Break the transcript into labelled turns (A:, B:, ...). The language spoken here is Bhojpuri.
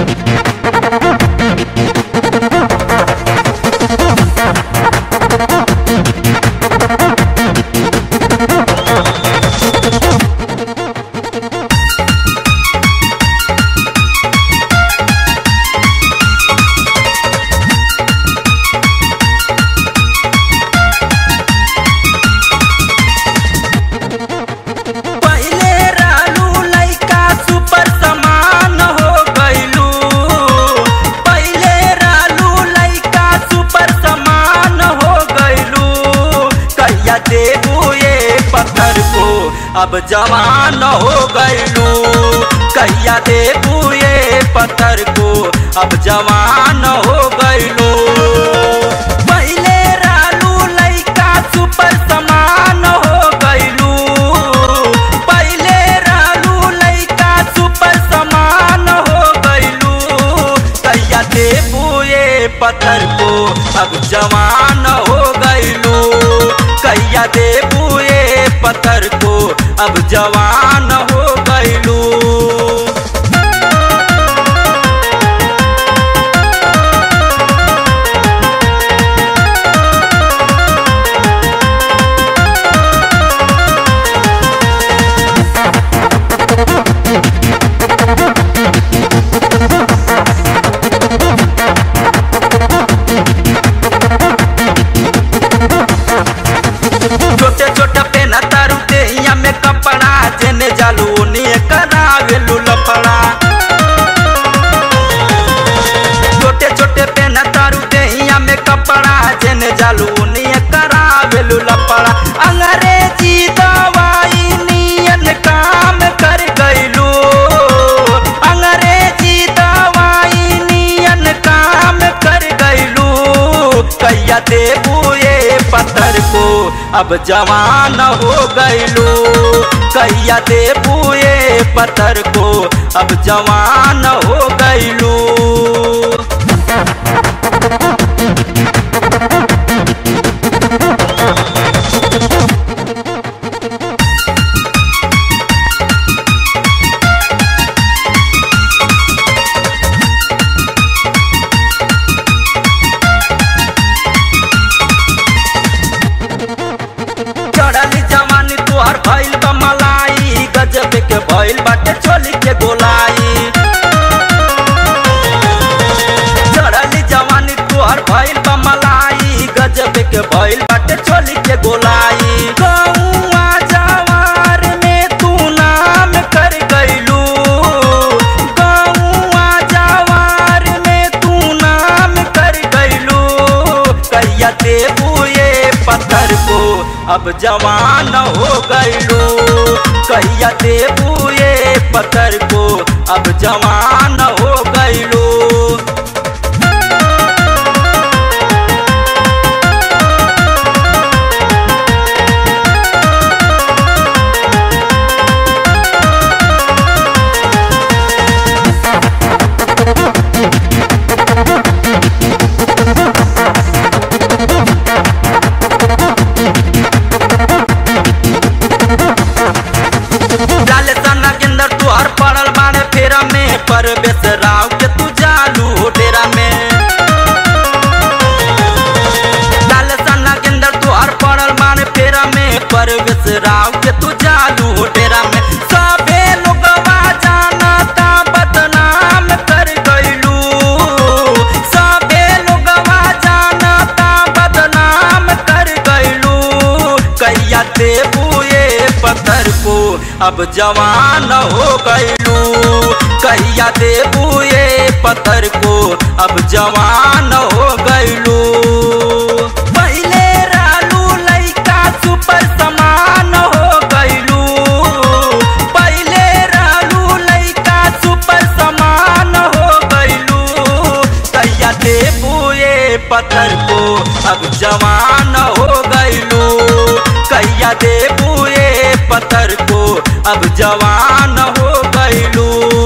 A: पहिले रहलू लइका सुपर समान हो गइलू पहिले रहलू लइका सुपर समान हो गइलू कहिया देबू ये पत्थर को अब जवान हो गइलू कहिया देबू ये पत्थर को अब जवान हो गइलू पहिले रहलू लइका सुपर समान हो गइलू पहिले रहलू लइका सुपर समान हो गइलू कहिया देबू ये पत्थर को अब जवान हो गइलू कहिया देबू ये पत्थर को अब जवान हो गइलू छोटे छोटे पेन तारू देहिया में कपड़ा जेने जालू ओनिए करावेलू लफड़ा छोटे छोटे पेन तारू देहिया में कपड़ा जेने जालू ओनिए करावेलू लफड़ा अंग्रेजी दवाई नियन काम कर गइलू अंग्रेजी दवाई नियन काम कर गइलू कैया देबू ये पत्थर को अब जवान हो गइलू कैया देबू ये पत्थर को अब जवान हो गइलू चढ़ली जवानी तुहार भइल बा मलाई गजब के भइल बाटे चोली के गोलाई चढ़ली जवानी तुहार भइल बा मलाई गजब के भइल बाटे चोली के गोलाई गौआ जवार में तू नाम कर गइलू गौआ जवार में तू नाम कर गइलू कहिया देबू ये पत्थर को अब जवान हो गइलू कहिया देबू ये पत्थर को अब जवान हो गइलू लाल सना के अंदर तू हर पड़ल बाने फेरा में पर बेसराव के तू जालू हो डेरा में लाल सना के अंदर तू हर पड़ल बाने फेरा में पर बेसराव के तू जालू हो डेरा में सबे लोगवा जानता बदनाम कर गइलू सबे लोगवा जानता बदनाम कर गइलू कैया देबू ये पत्थर को अब जवान हो गइलू कैया देबू ये पत्थर को अब जवान हो गइलू पहिले रहलू लइका सुपर समान हो गइलू पहिले रहलू लइका सुपर समान हो गइलू कैया देबू ये पत्थर को अब जवान हो गइलू कैया देबू ये पत्थर को अब जवान हो गइलू